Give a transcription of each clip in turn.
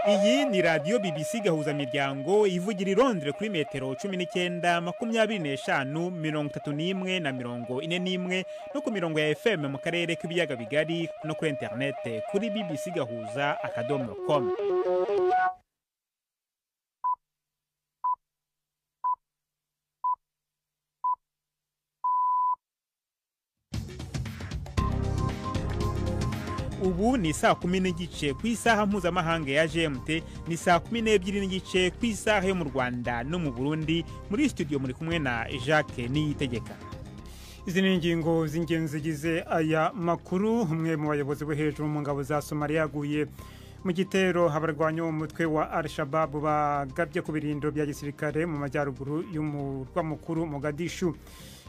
Iyi ni radiyo BBC Gahuzamiryango ivugira i Londres kuri metero cumi n'icyenda makumyabiri n'eshanu mirongo itatu n'imwe na mirongo ine n'imwe no ku mirongo ya FM mu karere k'ibiyaga bigari no kuri interinete kuri BBC Gahuza akadomo com. ubu ni saa kumi n'igice ku isaha mpuzamahanga ya gmt ni saa kumi n'ebyiri n'igice ku isaha yo mu rwanda no mu burundi muri studio muri kumwe na jacques niyitegeka izi ni ingingo z'ingenzi zigize aya makuru umwe mu bayobozi bo hejuru mu ngabo za somaliya yaguye mu gitero abarwanya umutwe wa al shababu bagabye ku birindo bya gisirikare mu majyaruguru y'umurwa mukuru mogadishu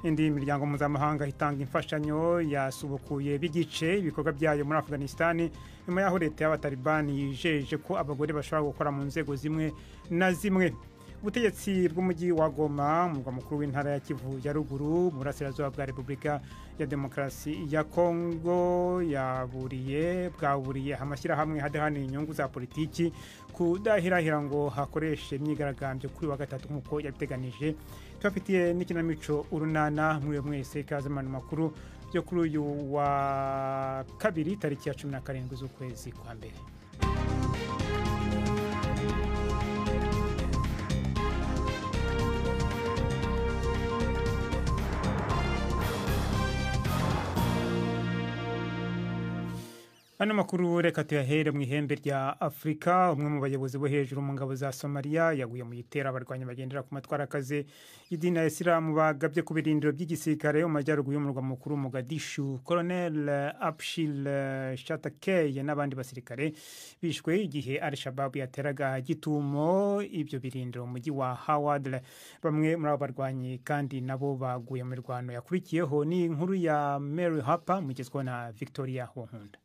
indi miryango mpuzamahanga itanga imfashanyo yasubukuye b'igice ibikorwa byayo muri afghanistan nyuma y'aho leta y'abatalibani yijeje ko abagore bashobora gukora mu nzego zimwe na zimwe ubutegetsi bw'umujyi wa goma umurwa mukuru w'intara ya kivu ya ruguru burasirazuba bwa repubulika ya demokarasi ya kongo yaburiye bwaburiye amashyirahamwe hadahanira inyungu za politiki kudahirahira ngo hakoreshe imyigaragambyo kuri wa gatatu nk'uko yabiteganije tubafitiye n'ikinamico urunana muri mwese ikaze mu makuru yo kuri uyu wa kabiri tariki ya cumi na karindwi z'ukwezi kwa mbere ano makuru reka tuyahere mu ihembe rya afurika umwe mu bayobozi bo hejuru mu ngabo za somaliya yaguye mu gitero abarwanya bagendera ku matwara akaze y'idini ya isilamu bagabye ku birindiro by'igisirikare mu majyaruguru y'umurwa mukuru mogadishu koronel abshil shatakeye n'abandi basirikare bishwe igihe al shababu yateraga gitumo ibyo birindiro mu mujyi wa haward bamwe muri abo barwanyi kandi nabo baguye mu mirwano yakurikiyeho ni inkuru ya mary harper mugezweho na victoria wonkunda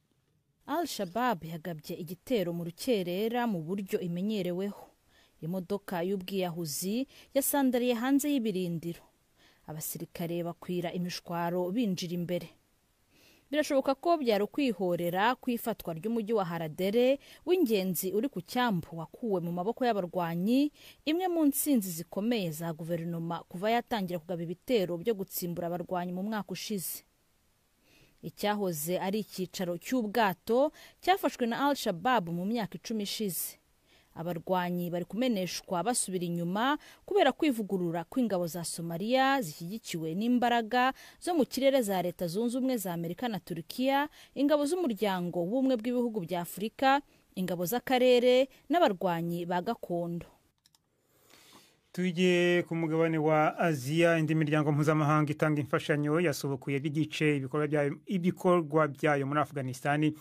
al shabab yagabye igitero mu rukerera mu buryo imenyereweho imodoka y'ubwiyahuzi yasandariye hanze y'ibirindiro abasirikare bakwira imishwaro binjira imbere birashoboka ko byari ukwihorera kw'ifatwa ry'umujyi wa haradere w'ingenzi uri ku cyambu wakuwe mu maboko y'abarwanyi imwe mu ntsinzi zikomeye za guverinoma kuva yatangira kugaba ibitero byo gutsimbura abarwanyi mu mwaka ushize icyahoze ari icyicaro cy'ubwato cyafashwe na al shabab mu myaka icumi ishize abarwanyi bari kumeneshwa basubira inyuma kubera kwivugurura kw'ingabo za somaliya zishyigikiwe n'imbaraga zo mu kirere za leta zunze ubumwe za amerika na turukiya ingabo z'umuryango w'ubumwe bw'ibihugu bya afurika ingabo z'akarere n'abarwanyi ba gakondo tujye ku mugabane wa aziya indi miryango mpuzamahanga itanga imfashanyo yasubukuye b'igice ibikorwa byayo muri afghanistan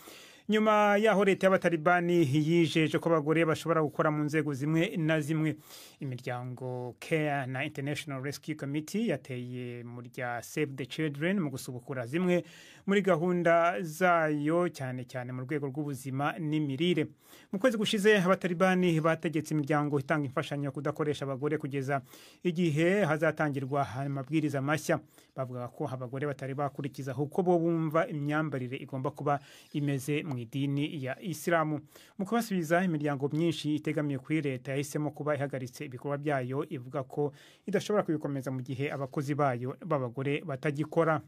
nyuma y'aho leta y'abatalibani yijeje ko abagore bashobora gukora mu nzego zimwe na zimwe imiryango care na international rescue committee yateye mu rya save the children mu gusubukura zimwe muri gahunda zayo cyane cyane mu rwego rw'ubuzima n'imirire mu kwezi gushize abatalibani bategetse imiryango itanga imfashanyo kudakoresha abagore kugeza igihe hazatangirwa amabwiriza mashya bavuga ko abagore batari bakurikiza kuko bo bumva imyambarire igomba kuba imeze mu idini ya isilamu mu kubasubiza imiryango myinshi itegamiye kuri leta yahisemo kuba ihagaritse ibikorwa byayo ivuga ko idashobora kubikomeza mu gihe abakozi bayo b'abagore batagikora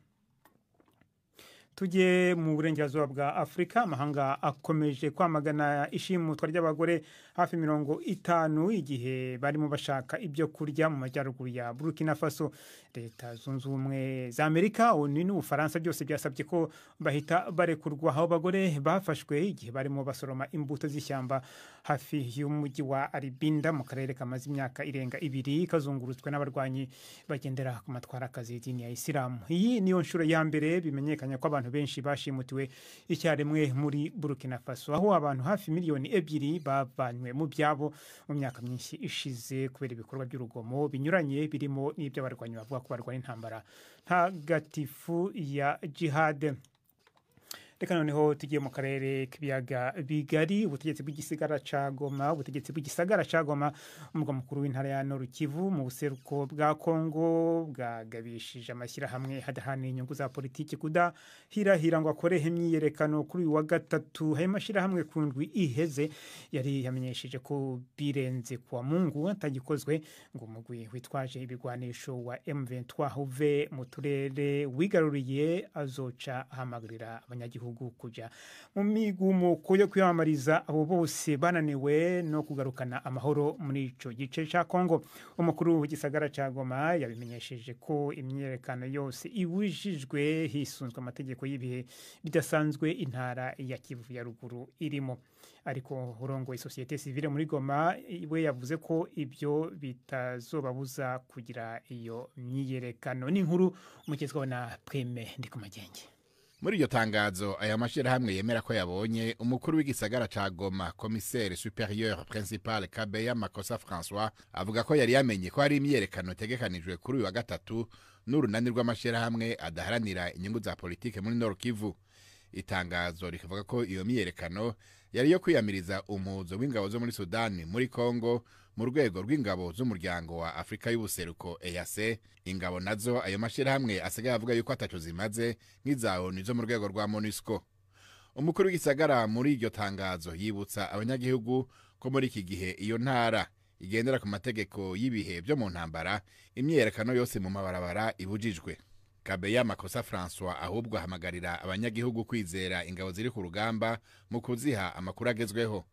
tujye mu burengerazuba bwa afurika amahanga akomeje kwamagana ishimutwa ry'abagore hafi mirongo itanu igihe barimo bashaka ibyo kurya mu majyaruguru ya burkina faso leta zunze ubumwe za amerika onu n'ubufaransa byose byasabye ko bahita barekurwa aho abagore bafashwe igihe barimo basoroma imbuto z'ishyamba hafi y'umujyi wa aribinda mu karere kamaze imyaka irenga ibiri kazungurutswe n'abarwanyi bagendera ku matwara akazi y'idini ya isilamu iyi niyo nshuro ya mbere bimenyekanye ko abantu benshi bashimutiwe icyarimwe muri burkina faso aho abantu hafi miliyoni ebyiri bavanywe mu byabo mu myaka myinshi ishize kubera ibikorwa by'urugomo binyuranye birimo n'iby'abarwanyi bavuga ko barwana intambara ntagatifu ya jihade reka noneho tugiye mu karere k'ibiyaga bigari ubutegetsi bw'igisigara ca goma ubutegetsi bw'igisagara ca goma umurwa mukuru w'intara ya noru kivu mu buseruko bwa kongo bwagabishije amashyirahamwe hadahana inyungu za politiki kudahirahira ngo akoreho imyiyerekano kuri uyu wa gatatu ayo mashyirahamwe ku ndwi iheze yari yamenyesheje ko birenze kuwa mungu atagikozwe ngo umugwi witwaje ibigwanisho wa M23 uve mu turere wigaruriye azoca ahamagurira abanyagihugu kuja mu migumuko yo kwiyamamariza abo bose bananiwe no kugarukana amahoro muri ico gice ca Kongo umukuru w'igisagara ca Goma yabimenyesheje ko imyiyerekano yose ibujijwe hisunzwe amategeko y'ibihe bidasanzwe intara ya Kivu ya ruguru irimo ariko urongoye sosiyete sivile muri Goma we yavuze ko ibyo bitazobabuza kugira iyo myiyerekano n'inkuru umugezweho na Prime Ndikumagenge muri iryo tangazo aya mashyirahamwe yemera ko yabonye umukuru w'igisagara ca goma komisere superieur principal kabeya makosa françois avuga ko yari yamenye ko hari imyiyerekano itegekanijwe kuri uyu wa gatatu n'urunani rw'amashyirahamwe adaharanira inyungu za politike muri nord kivu itangazo rikavuga ko iyo myiyerekano yari yo kwiyamiriza umuzo w'ingabo zo muri sudani muri kongo mu rwego rw'ingabo z'umuryango wa afurika y'ubuseruko ease ingabo nazo ayo mashyirahamwe asigaye avuga yuko atacu zimaze nk'iza onu zo mu rwego rwa monusco umukuru w'igisagara muri iryo tangazo yibutsa abanyagihugu ko muri iki gihe iyo ntara igendera ku mategeko y'ibihe byo mu ntambara imyiyerekano yose mu mabarabara ibujijwe kabeya makosa francois ahubwo ahamagarira abanyagihugu kwizera ingabo ziri ku rugamba mu kuziha amakuru agezweho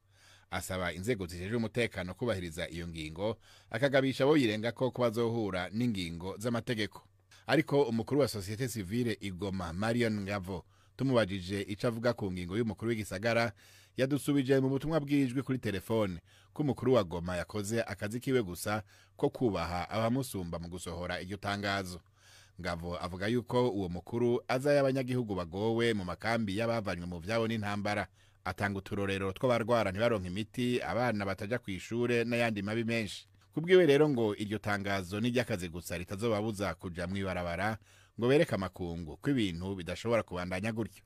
asaba inzego zijejwe umutekano kubahiriza iyo ngingo akagabisha abo yirenga ko bazohura n'ingingo z'amategeko ariko umukuru wa sosiyete sivile igoma marion ngavo tumubajije icyo avuga ku ngingo y'umukuru w'igisagara yadusubije mu butumwa bw'ijwi kuri telefone ko umukuru wa goma yakoze akazi kiwe gusa ko kubaha abamusumba mu gusohora iryo tangazo ngavo avuga yuko uwo mukuru azaya abanyagihugu bagowe mu makambi y'abavanywe mu vyabo n'intambara atanga uturorero tw'abarwara ntibaronka imiti abana bataja ku ishure n'ayandi mabi menshi kubwiwe rero ngo iryo tangazo n'iry'akazi gusa ritazobabuza kuja mw'ibarabara ngo bereke amakungu ko ibintu bidashobora kubandanya gutyo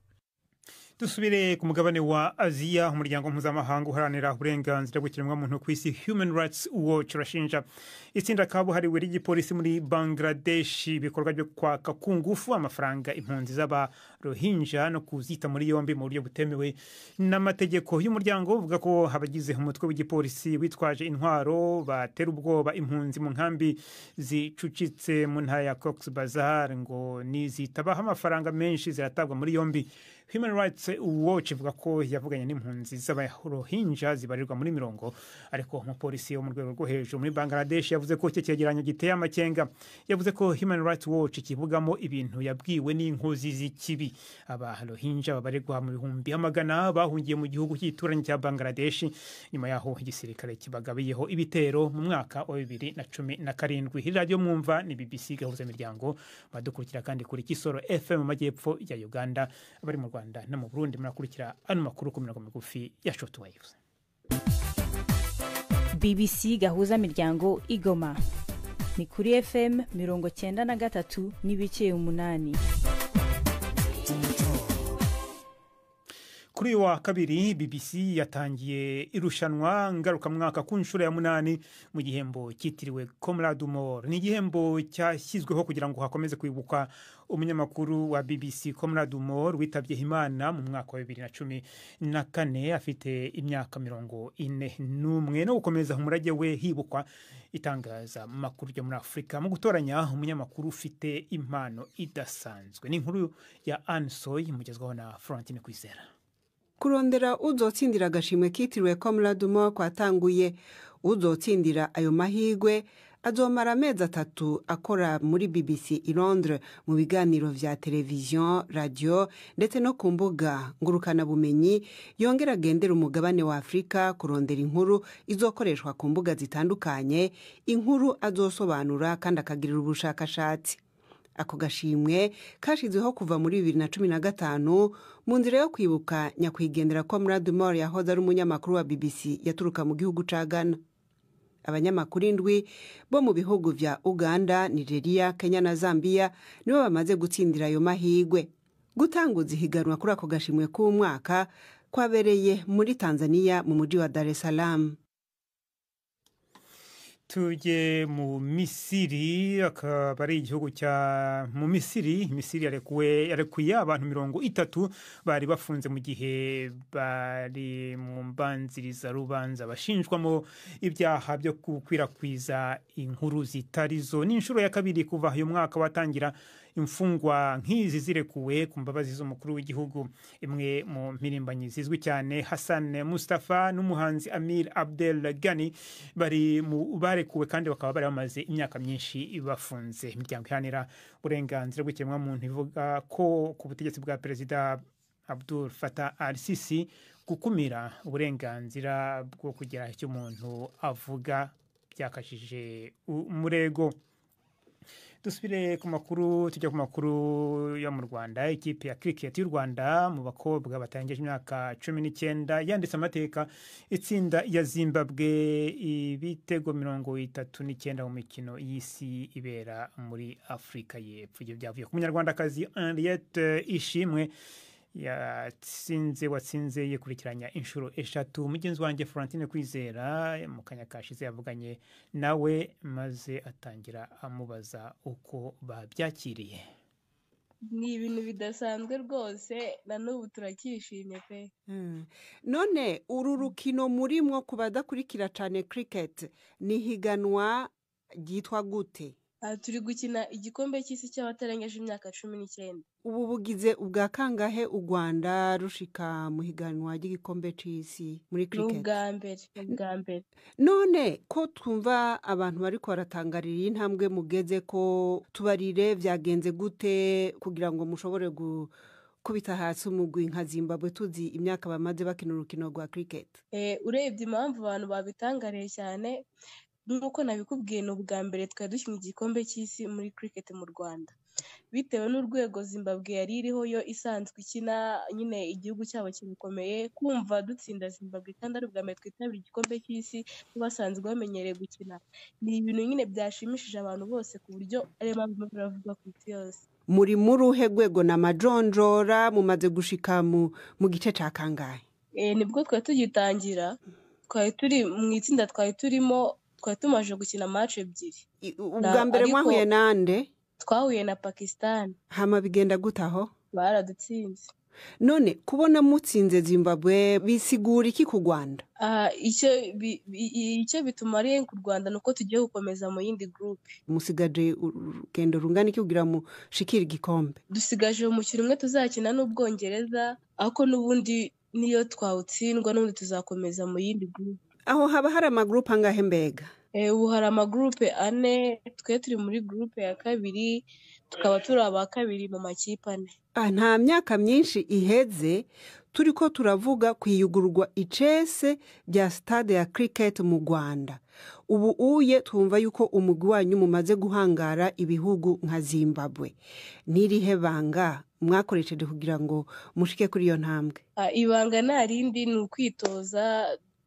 dusubire ku mugabane wa aziya umuryango mpuzamahanga uharanira uburenganzira bw'ikiremwamuntu ku isi human rights watch urashinja itsinda kabuhariwe ry'igipolisi muri bangladesh ibikorwa byo kwaka ku ngufu amafaranga impunzi z'abarohinja no kuzita muri yombi mu buryo butemewe n'amategeko y'umuryango uvuga ko abagize umutwe w'igipolisi witwaje intwaro batera ubwoba impunzi mu nkambi zicucitse mu ntara ya cox bazar ngo nizitabaho amafaranga menshi ziratabwa muri yombi human rights watch ivuga ko yavuganye n'impunzi z'abarohinja zibarirwa muri mirongo ariko umupolisi wo mu rwego rwo hejuru muri bangladesh yavuze ko icyo cyegeranyo giteye amakenga yavuze ko human rights watch kivugamo ibintu yabwiwe n'inkozi z'ikibi abarohinja babarirwa mu bihumbi amagana bahungiye mu gihugu cy'ituranyi cya bangladesh nyuma yaho igisirikare kibagabiyeho ibitero mu mwaka wa bibiri na cumi na karindwi radiyo mwumva ni bbc gahuzamiryango badukurikira kandi kuri kisoro fm mu majyepfo ya uganda abari mu rwanda no mu burundi murakurikira ano makuru ku mirongo migufi ya shortwave bbc gahuza miryango igoma ni kuri fm mirongo cyenda na gatatu n'ibice umunani kuri uyu wa kabiri bbc yatangiye irushanwa ngarukamwaka ku nshuro ya munani mu gihembo cyitiriwe comrade umor ni igihembo cyashyizweho kugira ngo hakomeze kwibukwa umunyamakuru wa bbc comrade umor witabye imana mu mwaka wa bibiri na cumi na kane afite imyaka mirongo ine n'umwe no gukomeza umurage we hibukwa itangaza makuru ryo muri afurika mu gutoranya umunyamakuru ufite impano idasanzwe ni inkuru ya ansoy imugezwaho na florentine kwizera kurondera uzotsindira agashimwe kitiriwe comrade umor kwatanguye uzotsindira ayo mahigwe azomara amezi atatu akora muri bbc i londres mu biganiro vya televiziyo radiyo ndetse no ku mbuga ngurukanabumenyi yongera agendera umugabane wa afurika kurondera inkuru izokoreshwa ku mbuga zitandukanye inkuru azosobanura kandi akagirira ubushakashatsi ako gashimwe kashyizweho kuva muri bibiri na cumi na gatanu mu nzira yo kwibuka nyakwigendera ko mradumor yahoze ari umunyamakuru wa bbc yaturuka mu gihugu cya ghana abanyamakuru indwi bo mu bihugu bya uganda nigeria kenya na zambia nibo bamaze gutsindira ayo mahigwe gutanguza ihiganwa kuri ako gashimwe k'umwaka kwabereye muri tanzania mu mujyi wa dar es salaam tujye mu misiri akaba ari igihugu cya mu misiri misiri yarekuwe yarekuye abantu mirongo itatu bari bafunze mu gihe bari mu mbanzirizarubanza bashinjwamo ibyaha byo gukwirakwiza inkuru zitari zo ni inshuro ya kabiri kuva uyu mwaka watangira imfungwa nk'izi zirekuwe ku mbabazi z'umukuru w'igihugu imwe mu mpirimbanyi zizwi cyane hassan mustafa n'umuhanzi amir abdel gani bari mu barekuwe kandi bakaba bari bamaze imyaka myinshi bafunze imiryango ihanira uburenganzira bw'ikiremwamuntu ivuga ko ku butegetsi bwa perezida abdul fata al sisi gukumira uburenganzira bwo kugira icyo umuntu avuga byakajije umurego dusubire ku makuru tujya ku makuru yo mu rwanda ikipe ya kiriketi y'u rwanda mu bakobwa batangije imyaka cumi n'icyenda yanditse amateka itsinda ya zimbabwe ibitego mirongo itatu n'icyenda mu mikino y'isi ibera muri afurika y'epfo ibyo byavuye ku munyarwandakazi henriette ishimwe yatsinze watsinze yikurikiranya inshuro eshatu mugenzi wanjye florentine kwizera mu kanya kashize yavuganye nawe maze atangira amubaza uko babyakiriye ni ibintu bidasanzwe rwose na n'ubu turacyishimye pe none uru rukino murimo ku badakurikira cyane kiriketi ni ihiganwa ryitwa gute aha turi gukina igikombe cy'isi cy'abatarengeje imyaka cumi n'icyenda ubu bugize ubwa kangahe u rwanda rushika mu higanwa ry'igikombe cy'isi muri ni kiriketi ubwa mbere ni ubwa mbere none ko twumva abantu bari baratangarira intambwe mugeze ko tubarire byagenze gute kugira ngo mushobore gukubita hasi umugwi nka zimbabwe tuzi imyaka bamaze bakina urukino rwa kiriketi Eh, urebye impamvu abantu babitangariye cyane nk'uko nabikubwiye ni ubwa mbere twari dukina igikombe cy'isi muri cricket mu rwanda bitewe n'urwego zimbabwe yari iriho yo isanzwe ikina nyine igihugu cyabo kirakomeye kumva dutsinda zimbabwe kandi ari ubwa mbere twitabira igikombe cy'isi basanzwe bamenyereye gukina ni ibintu nyine byashimishije abantu bose ku buryo ariyo mpamvu birimo biravugwa ku isi yose muri muri uhe rwego ni amajonjora mumaze gushika mu mu gice cya kangahe Eh, nibwo twari tugitangira twari turi mu itsinda twari turimo twari tumaze gukina mace ebyiri I- ubwa mbere ariko- mwahuye nande twahuye na pakisitani hama bigenda gutaho baradutsinze none kubona mutsinze zimbabwe bisigura iki ku rwanda Ah, icyo bi- bi- icyo bitumariye ku rwanda ni uko tugiye gukomeza mu yindi gurupe musigaje urugendo rungana iki kugira mushikire igikombe dusigaje umukino umwe tuzakina n'ubwongereza ariko n'ubundi niyo twawutsindwa n'ubundi tuzakomeza mu yindi gurupe aho haba hari amagurupe angahe mbega Eh, ubu hari amagurupe ane twe turi muri gurupe ya kabiri tukaba turi aba kabiri mu makipe ane Ah, nta myaka myinshi iheze turi ko turavuga kwiyugururwa icese rya sitade ya kiriketi mu rwanda ubu uye twumva yuko umugwi wanyu mumaze guhangara ibihugu nka zimbabwe n'irihe banga mwakoresheje kugira ngo mushike kuri iyo ntambwe Ah, ibanga nta rindi ni ukwitoza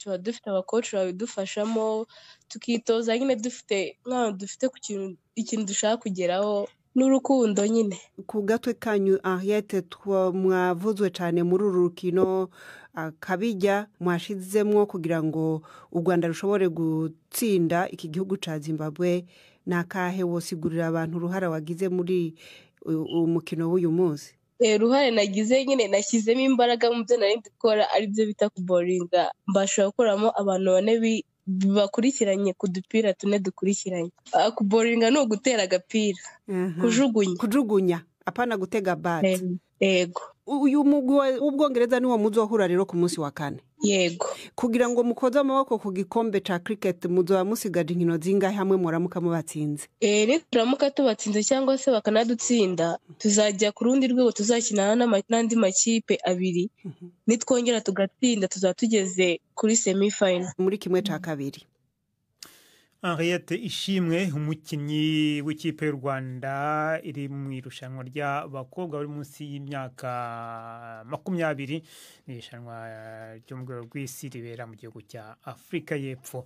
tuba dufite abakoci babidufashamo tukitoza nyine dufite nk'abantu dufite ku kintu ikintu dushaka kugeraho n'urukundo nyine ku gatwe kanyu ahiyete mwavuzwe cyane muri uru rukino akabijya mwashizemo kugira ngo u rwanda rushobore gutsinda iki gihugu cya zimbabwe ni akahe wosigurira abantu uruhara wagize muri u- uwo mukino w'uyu munsi Eh, uruhare nagize nyine nashyizemo imbaraga mu byo nari ndi gukora aribyo bita kuboringa mbasha gukuramo abantu bane bi- bakurikiranye ku dupira tune dukurikiranye Ah, kuboringa ni ugutera agapira Aha. kujugunya kujugunya apana gutega bati Eh, yego uyu mugwi wa- w'ubwongereza niwo muzohura rero ku munsi wa kane yego kugira ngo mukoze amaboko ku gikombe cya kiriketi muzoba musigaje inkino zingahe hamwe muramuka mubatsinze Eh, nituramuka tubatsinze cyangwa se bakanadutsinda tuzajya ku rundi rwego tuzakina n'ama- n'andi makipe abiri Mhm. nitwongera tugatsinda tuzaba tugeze kuri semifayina muri kimwe cya kabiri henriette ishimwe umukinnyi w'ikipe y'u rwanda iri mu irushanwa ry'abakobwa bari munsi y'imyaka makumyabiri ni irushanwa ryo mu rwego rw'isi ribera mu gihugu cya afurika y'epfo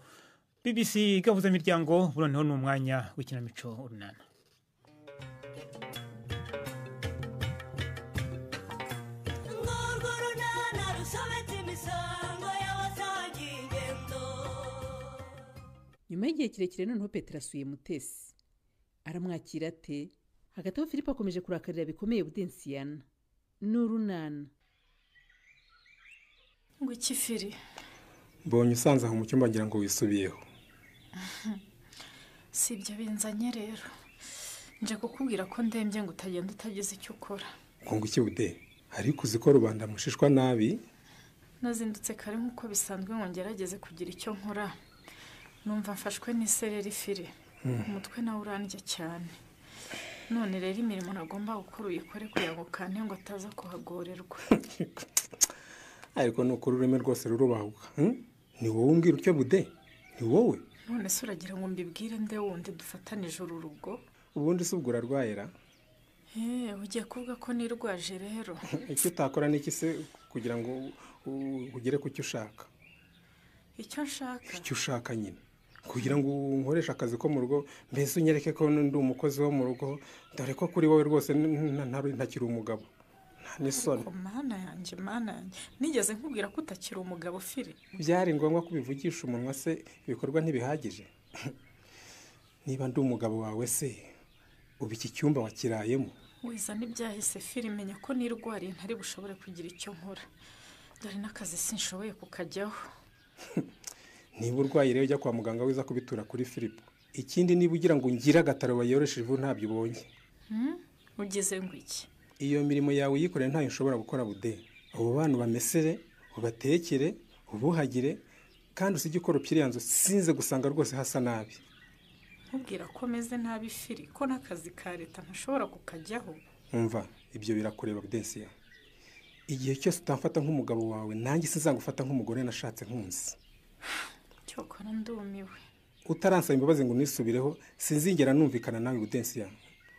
bbc igabuza imiryango noneho ni umwanya w'ikinamico urunana nyuma y'igihe kirekire noneho petero asuye mutesi aramwakira ate hagati aho philippe akomeje kurakarira bikomeye budensiyana n'urunana ngo ikifiri mbonye usanze aho mu cyumba ngira ngo wisubiyeho si ibyo binzanye rero nje kukubwira ko ndembye ngo utagenda utagize icyo ukora ngo iki bude ariko uzi ko rubanda mushishwa nabi nazindutse kare nk'uko bisanzwe ngo ngerageze kugira icyo nkora numva mfashwe n'isereri fire umutwe nawe urandya cyane none rero imirimo nagomba gukora uyikore kugira ngo kane ngo ataza kuhagorerwa ariko ni ukuri ururimi rwose rurubahuka hmm? ni wowe umbwira utyo bude ni wowe none se uragira ngo mbibwire nde wundi dufatanije uru rugo ubundi si ubwo urarwayira Eh, ugiye kuvuga ko nirwaje rero icyo utakora ni iki se kugira ngo u- ugere ku cyo ushaka icyo nshaka icyo ushaka nyine kugira ngo nkoreshe akazi ko mu rugo mbese unyereke ko ndi umukozi wo mu rugo dore ko kuri wowe rwose n- n- nta- ntakiri umugabo nta n'isoni Ariko mana yanjye mana yanjye nigeze nkubwira ko utakiri umugabo fire byari ngombwa ko ubivugisha umunwa se ibikorwa ntibihagije niba ndi umugabo wawe se uba iki cyumba wakirayemo wizana ibyahise fire menya ko nirwariye ntari bushobore kugira icyo nkora dore n'akazi sinshoboye kukajyaho niba urwaye rero ujya kwa muganga wiza kubitura kuri firipo ikindi niba ugira ngo ngire agataro bayoreshe ivu ntabyo ubonye Hmm? ugize ngo iki iyo mirimo yawe uyikoreye ntayo ushobora gukora bude abo bana ubamesere ubatekere ubuhagire kandi usige ukora upfira nzu sinze gusanga rwose hasa nabi nkubwira ko meze nabi fire ko n'akazi ka leta ntashobora kukajyaho umva ibyo birakureba budensiya igihe cyose utamfata nk'umugabo wawe nanjye sinzagufata nk'umugore nashatse nkunzi cyokora ndumiwe utaransaba imbabazi ngo unisubireho sinzigera numvikana nawe budensiya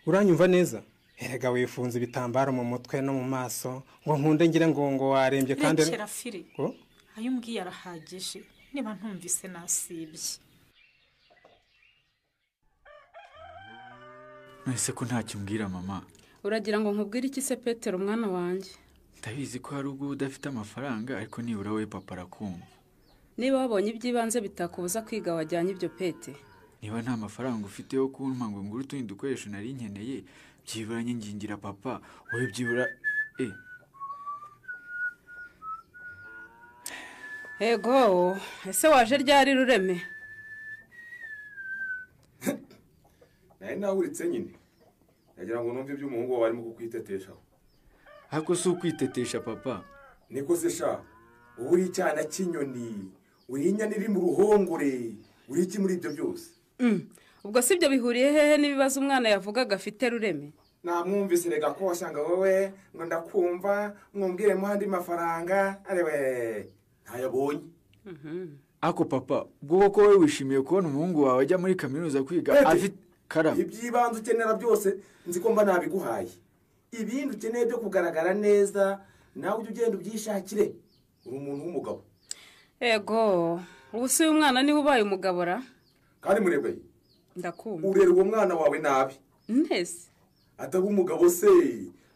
uranyumva neza erega wifunze ibitambaro mu mutwe no mu maso ngo nkunde ngire ngo ngo warembye kandi rekera fire Ko? ayo umbwiye arahagije niba ntumvise nasibye mwese ko ntacyo umbwira mama uragira ngo nkubwire iki se petero umwana wanjye ndabizi ko hari ubwo udafite amafaranga ariko nibura we papa arakumva niba wabonye iby'ibanze bitakubuza kwiga wajyanye ibyo pete niba nta mafaranga ufite yo kumpa ngo ngure utundi dukoresho nari nkeneye byibura nyingingira papa wowe byibura e ego ese waje ryari rureme nawe nawuritse nyine ndagira ngo numve ibyo umuhungu wawe arimo kukwiteteshaho ariko si ukwitetesha papa niko se sha wowe uri icyana cy'inyoni uri inyana iri mu ruhongore uri iki muri ibyo byose Mm. ubwo si ibyo bihuriye hehe n'ibibazo umwana yavugaga afite rureme namwumvise rega ko wasanga wowe ngo ndakumva mwumviremo andi mafaranga arewe ntayabonye ako papa ubwo ko wowe wishimiye kubona umuhungu wawe ajya muri kaminuza kwiga Pete. afite karama iby'ibanze ukenera byose nzi ko mba nabiguhaye ibindi ukeneye byo kugaragara neza nawe ujye ugenda ubyishakire uri umuntu w'umugabo ego ubu si uyu mwana niwe ubaye umugabo ra kandi murebe ndakumva urera uwo mwana wawe nabi ntese ataba umugabo se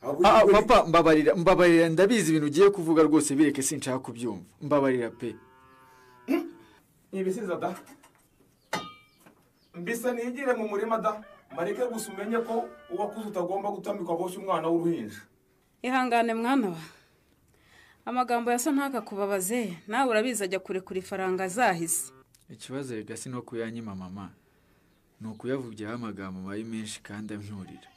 ahubwo Ah, ah, ujye- papa mbabarira mbabarira ndabizi ibintu ugiye kuvuga rwose bireke sinshaka kubyumva mbabarira pe ibisiza da mbisa nigire mu murima da mareke gusa umenye ko uwakuze utagomba gutambikwa boshye umwana w'uruhinja ihangane mwana wa amagambo yasa ntakakubabaze nawe urabizi ajya kure kure ifaranga zahise ikibazo rega si no kuyanyima mama ni ukuyavugiraho amagambo mabi menshi kandi amyurira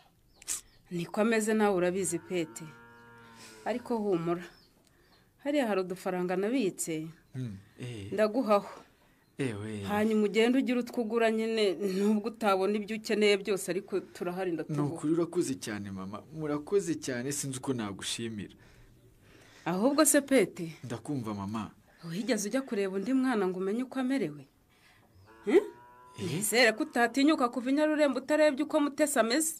niko ameze nawe urabizi pete ariko humura hariya hari udufaranga nabitse ndaguhaho ewe hanyuma ugende ugire utwo ugura nyine nubwo utabona ibyo ukeneye byose ariko turahari ni ndatuguha ukuri urakoze cyane mama murakoze cyane sinzi uko nagushimira ahubwo se pete ndakumva mama wigeze ujya kureba undi mwana ngo umenye uko amerewe Eh? nizere ko utatinyuka kuva i nyarurembo utarebye uko mutesi ameze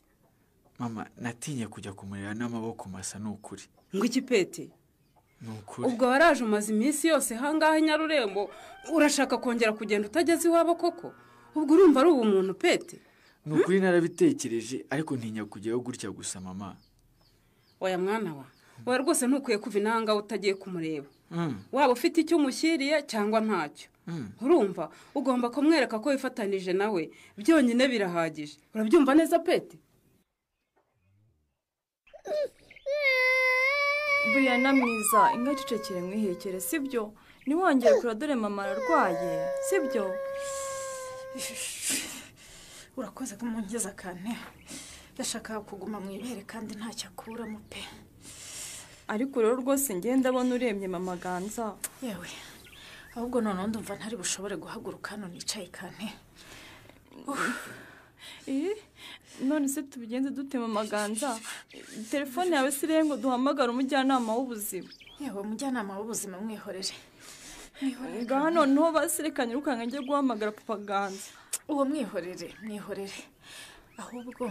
mama natinye kujya kumurera n'amaboko masa ni ukuri ngo iki pete ni ukuri ubwo waraje umaze iminsi yose hangaha i nyarurembo urashaka kongera kugenda utageze iwabo koko ubwo urumva ari ubumuntu pete ni ukuri narabitekereje ariko ntinya kujyayo gutya gusa mama oya mwana wa we rwose ntukwiye kuva inahangaha utagiye kumureba Mm. waba ufite icyo umushyiriye cyangwa ntacyo urumva ugomba kumwereka ko wifatanije nawe byonyine birahagije urabyumva neza peti buriya na mwiza inka cecekere mwihekere sibyo ntiwongere kura dore mama ararwaye sibyo urakoze kumungeza kane yashakaga kuguma mu ibere kandi ntacyo akuramo pe ariko rero rwose ngenda ndabona urembye mama ganza yewe ahubwo noneho ndumva ntari bushobore guhaguruka hano nicaye kane Eh, none se tubigenze dute mama ganza telefone yawe si ireye ngo duhamagare umujyanama w'ubuzima yewe umujyanama w'ubuzima mwihorere ngaha noneho basirekanye urukanga njye guhamagara papa ganza uwo mwihorere mwihorere ahubwo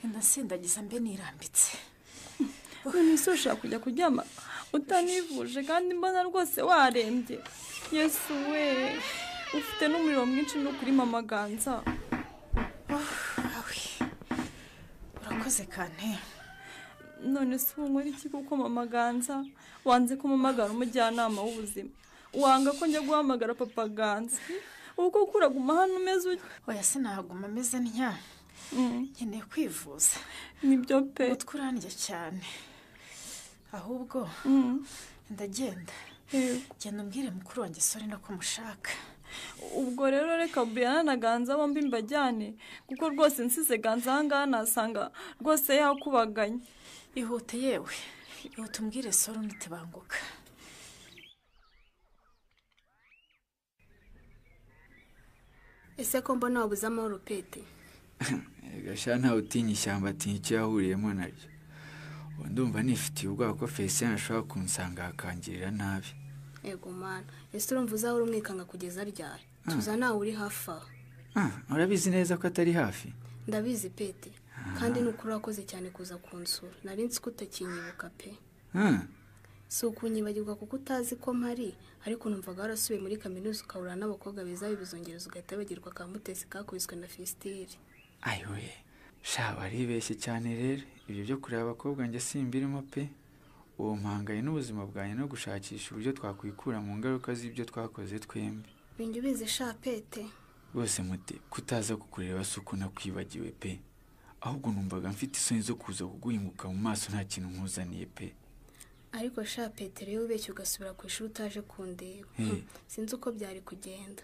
inda nsindagiza mbe nirambitse none se ushaka kujya kuryama utanivuje kandi mbona rwose warembye yesu we ufite n'umuriro mwinshi no kuri mama ganza urakoze kane none se ubu nkora iki kuko mama ganza wanze kumamagara umujyanama w'ubuzima wanga ko njya guhamagara papa ganza ubu koko uraguma hano umeze utya oya sinahaguma ameze ntya nkeneye kwivuza nibyo pe utwo urandya cyane ahubwo ndagenda genda umbwire mukuru wanjye sore no kumushaka ubwo rero reka buriya na ganza bombi mbajyane kuko rwose nsize ganza ahangaha nasanga rwose yakubaganye ihute yewe ihute umbwire sore unite banguka ese ko mbona wabuze amahoro pete gashya ntawe utinya ishyamba atinya icyo yahuriyemo naryo ubu ndumva nifitiye ubwoba ko felicien ashobora kunsanga akangirira nabi yego mana ese urumva uzahora umwikanga kugeza ryari tuza nawe uri hafi aho Ah, urabizi neza ko atari hafi ndabizi pete kandi ni ukuri urakoze cyane kuza kunsura nari nzi ko utakinyibuka pe Ah, si ukunyibagirwa kuko utazi ko mpari ariko numvaga warasubiye muri kaminuza ukahura n'abakobwa beza bibizongereza ugahita bagirwa ka mutesi kakubiswe na fesitiri ayoye shaba aribeshye cyane rero ibyo byo kureba abakobwa njye simbirimo pe uwo mpanganye n'ubuzima bwanjye no gushakisha uburyo twakwikura mu ngaruka z'ibyo twakoze twembi binjye ubizi sha pete rwose muti kutaza kukureba si uko nakwibagiwe pe ahubwo numvaga mfite isoni zo kuza kuguhinguka mu maso nta kintu nkuzaniye pe ariko sha pete rero ubeshya ugasubira ku ishuri utaje kundeba Eh. Hmm, sinzi uko byari kugenda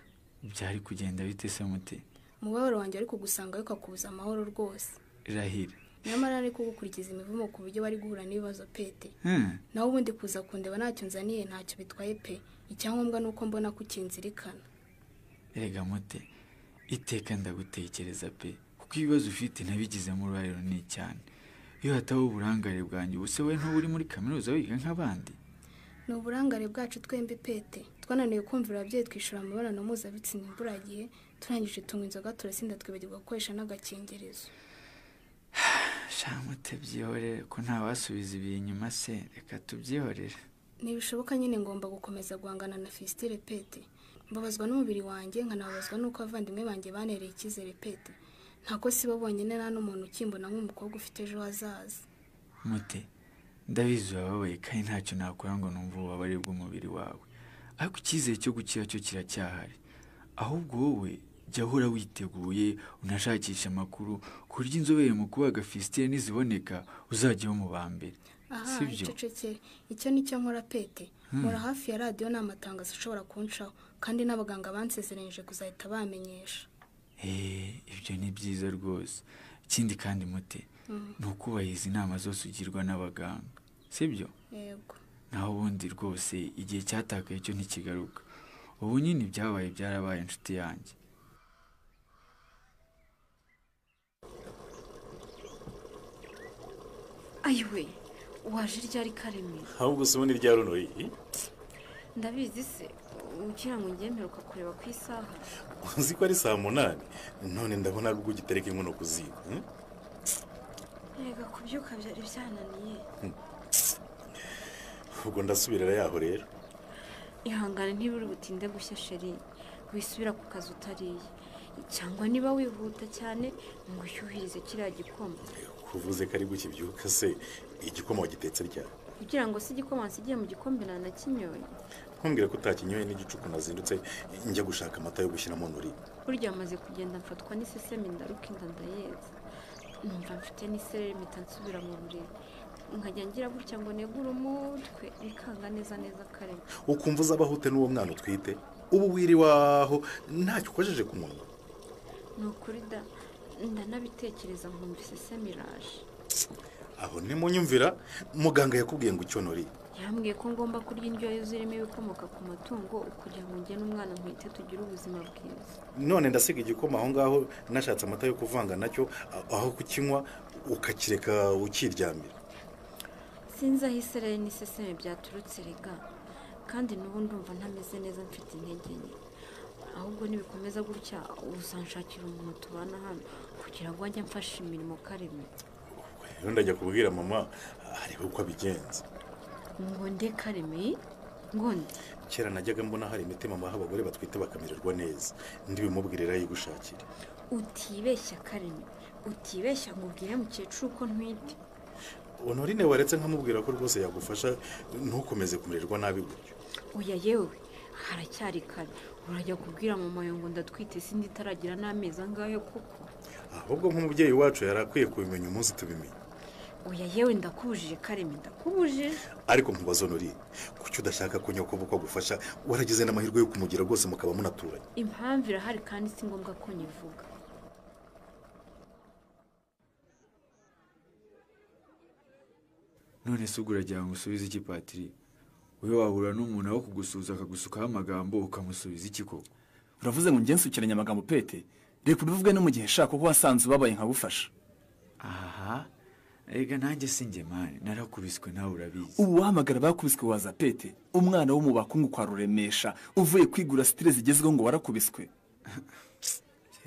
byari kugenda bite se muti umubabaro wanjye ariko gusanga bikakubuza amahoro rwose rahira nyamara ariko gukurikiza imivumo ku buryo bari guhura n'ibibazo pete Hmm, nawe ubundi kuza kundeba ntacyo nzaniye ntacyo bitwaye pe icyangombwa ni uko mbona ko ukinzirikana erega muti iteka ndagutekereza pe kuko ibibazo ufite nabigizemo uruhare runini cyane iyo hataba uburangare bwanjye ubuse we ntuba uri muri kaminuza wiga nk'abandi ni uburangare bwacu twembi pete twananiwe kumvira ababyeyi twishyura amabonano mpuzabitsina imburagihe turangije tunywa inzoga turasinda twibagirwa gukoresha n'agakingirizo shamute byihorere ko ntawasubiza ibihe inyuma se reka tubyihorere ntibishoboka nyine ngomba gukomeza guhangana na fisitire pete mbabazwa n'umubiri wanjye nkanabazwa n'uko abavandimwe banjye banereye icyizere pete ntabwo sibo bonyine nta n'umuntu ukimbona nk'umukobwa ufite ejo hazaza mute ndabizi urababaye kandi ntacyo nakora ngo numve ububabare bw'umubiri wawe ariko icyizere cyo gukira cyo kiracyahari ahubwo wowe jya uhora witeguye unashakishe amakuru ku buryo inzobere mu kubaga fisitire niziboneka uzajyaho mu ba mbere aha sibyo icecekere icyo ni cyo nkora pete Hmm. nkora hafi ya radiyo ni amatangazo ashobora kuncaho kandi n'abaganga bansezeranyije kuzahita bamenyesha eee ibyo ni byiza rwose ikindi kandi mute Mm. ni ukubahiriza inama zose ugirwa n'abaganga sibyo yego naho ubundi rwose igihe cyatakaye cyo ntikigaruka ubu nyine ibyabaye byarabaye inshuti yanjye ayiwe waje ryari karemera ahubwo se ubundi ryari uno iyi ndabizi se ugira ngo ngende ukakureba ku isaha uzi ko ari saa munani none ndabona ari ubwo ugitereka inkono ku ziko hmm? rega kubyuka byari byananiye ubwo ndasubirira yaho rero ihangane ntiburi butinde gushya sheri wisubira ku kazi utariye cyangwa niba wihuta cyane ngo ushyuhirize kiriya gikoma uvuze ko ari gutya ibyuka se igikoma wagitetse ryari kugira ngo se igikoma nsigiye mu gikombe nta na kinyoye ntumbwire ko utakinyoye n'igicuku nazindutse njya gushaka amata yo gushyiramo nuri burya amaze kugenda mfatwa n'iseseme ndaruka inda ndayeza numva mfite n'isereri mpita nsubira mu buriri nkajya ngira gutya ngo negure umutwe bikanga neza neza karema ukumva uzabahute n'uwo mwana utwite ubu wiriwaho ntacyo ukojeje ku munwa ni ukuri da ndanabitekereza nkumva iseseme iraje aho nimunyumvira muganga yakubwiye ngo icyo nuri yambwiye ko ngomba kurya indyo yuzuyemo ibikomoka ku matungo kugira ngo njye n'umwana ntwite tugire ubuzima bwiza none ndasiga igikoma aho ngaho nashatse amata yo kuvanga nacyo a- aho kukinywa ukakireka ukiryamira sinzi aho isereri n'iseseme byaturutse rega kandi n'ubu ndumva ntameze neza mfite intege nke ahubwo nibikomeza gutya uzanshakira umuntu tubana hano kugira ngo ajye amfasha imirimo karemera rero ndajya kubwira mama arebe uko abigenza ngo nde kareme ngo nde kera najyaga mbona hari imiti mama aho abagore batwite bakamererwa neza ndibimubwirira yigushakira utibeshya kareme utibeshya ngo ubwire mukecuru ko ntwite honorine waretse nkamubwira ko rwose yagufasha ntukomeze kumererwa nabi gutyo oya yewe haracyari kare urajya kubwira mama yawe ngo ndatwite sindi itaragira n'amezi angahe koko ahubwo nk'umubyeyi wacu yari akwiye kubimenya umunsi tubimenya oya yewe ndakubujije kareme ndakubujije ariko nkubaza honorine kuki udashaka ko nyoko uko agufasha waragize n'amahirwe yo kumugira rwose mukaba munaturanye impamvu irahari kandi si ngombwa ko nyivuga none se ubwo uragira ngo usubize iki patiri wowe wahura n'umuntu aho kugusuhuza akagusukaho amagambo ukamusubiza iki koko uravuze ngo njye nsukiranye amagambo pete reka ubivuge no mu gihe shaka kuko wasanze ubabaye nkagufasha aha rega nanjye si njye mani narakubiswe nawe urabizi ubu wahamagara bakubiswe waza pete umwana wo mu bakungu kwa ruremesha uvuye kwigura sitire zigezweho ngo warakubiswe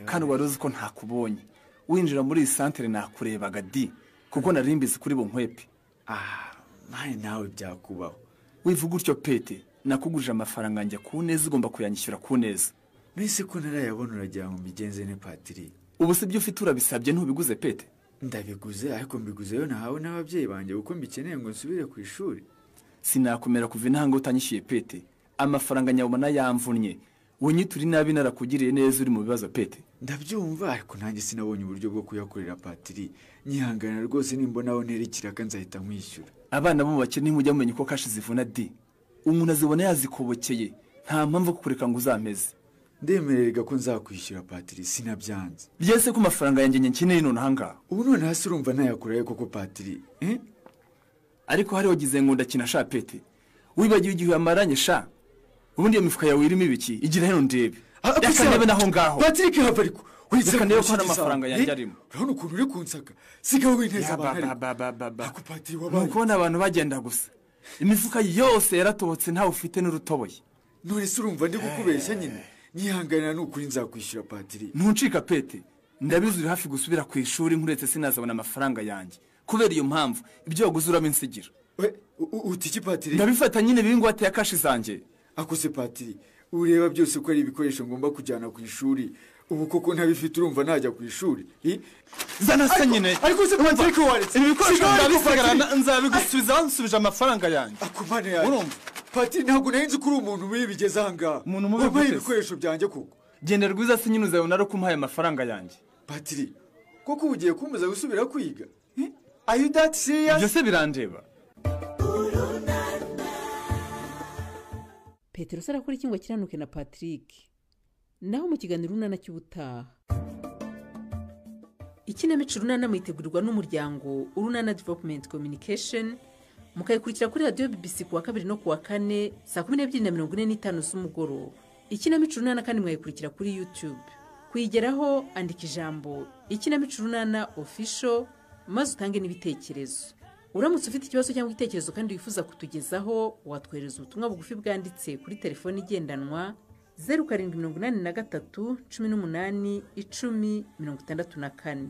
kandi wari uzi ko ntakubonye winjira muri iyi santere nakurebaga di kuko nari mbizi kuri bunkwepe aha mani nawe byakubaho wivuga utyo pete nakugurije amafaranga njya ku neza ugomba kuyanyishyura ku neza mbese ko narayabona uragira ngo mbigenze ne patiri ubu si byo ufite urabisabye ntubiguze pete ndabiguze ariko mbiguzeyo nahawe n'ababyeyi banjye kuko mbikeneye ngo nsubire ku ishuri sinakomera kuva intanga utanyishyuye pete amafaranga nyabona yamvunnye unyitura inabi narakugiriye neza uri mu bibazo pete ndabyumva ariko nanjye sinabonye uburyo bwo kuyakorera patiri nyihangana rwose nimbonaho ntera ikiraka nzahita nkwishyura abana bo mu bakene mujya mumenya uko kashi zivuna di umuntu azibona yazikobokeye nta mpamvu yo kukureka ngo uzameze ndemererega ko nzakwishyura patiri sinabyanze byese ko amafaranga yanjye njye nkeneye none ahangaha ubu none hasi urumva nayakurayo koko patiri ariko hariho gize ngo ndakina sha pete wibagiwe igihe uyamaranye sha ubundi iyo mifuka yawe irimo ibiki igira hano ndebe reka ndebe naho ngaho patiri hava ariko reka ndebe ko hano amafaranga yanjye arimo urabona ukuntu uri kunsaka sigaho winteza abantu ariko Ako patiri ni wabaye ukubona abantu bagenda gusa imifuka yose yaratobotse ntawe ufite n'urutoboye none se urumva ndi kukubeshya nyine nyihanganira ni ukuri nzakwishyura patiri ntuncika pete ndabizi uri hafi gusubira ku ishuri nkuretse sinazabona amafaranga yanjye kubera iyo mpamvu ibyo waguze uramo insigira utiki patiri ndabifata nyine biri ngwate ya kashi zanjye akose patiri ureba byose ko ari ibikoresho ngomba kujyana ku ishuri ubu koko ntabifite urumva najya ku ishuri I- zana se Ariko- nyine ariko se patiri ariko waretse ibi bikoresho Sigaho ariko ndabisigarana patiri. nzabigusubiza bansubije amafaranga yanjye akumane yawe urumva patiri ntabwo nari nzi ko uri umuntu mubi bigeze ahangaha umuntu mubi wampaye guteze. ibikoresho byanjye koko genda rwiza se nyine uzabona ari uko umpaye amafaranga yanjye patiri koko ubu ugiye kumbuza gusubira kwiga are you that serious ibyo se birandeba petero se arakora iki ngo akiranuke na patrick naho mu kiganiro urunana cy'ubutaha ikinamico urunana mwitegurirwa n'umuryango urunana development communication mukayikurikira kuri radiyo bbc ku wa kabiri no ku wa kane saa kumi n'ebyiri na mirongo ine n'itanu z'umugoroba ikinamico urunana kandi mwayikurikira kuri youtube kuyigeraho andika ijambo ikinamico urunana official maze utange n'ibitekerezo uramutse ufite ikibazo cyangwa igitekerezo kandi wifuza kutugezaho watwohereza ubutumwa bugufi bwanditse kuri telefone igendanwa zeru karindwi mirongo inani na gatatu cumi n'umunani icumi mirongo itandatu na kane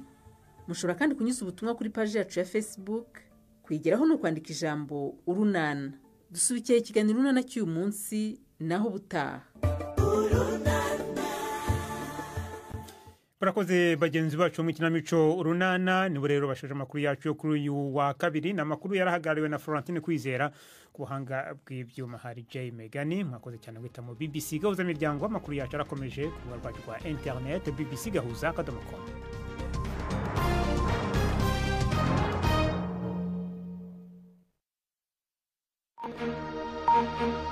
mushobora kandi kunyuza ubutumwa kuri paji yacu ya facebook kwigeraho ni ukwandika ijambo urunana dusubikiye ikiganiro urunana cy'uyu munsi naho ubutaha murakoze bagenzi bacu mu ikinamico urunana nibo rero bashoje amakuru yacu yo kuri uyu wa kabiri ni amakuru yarahagarariwe na florentine kwizera ku buhanga bw'ibyuma hari jay megani mwakoze cyane guhita mu bbc gahuza miryango amakuru yacu arakomeje ku rubuga rwacu rwa interinete bbc gahuza akadomo komu thank you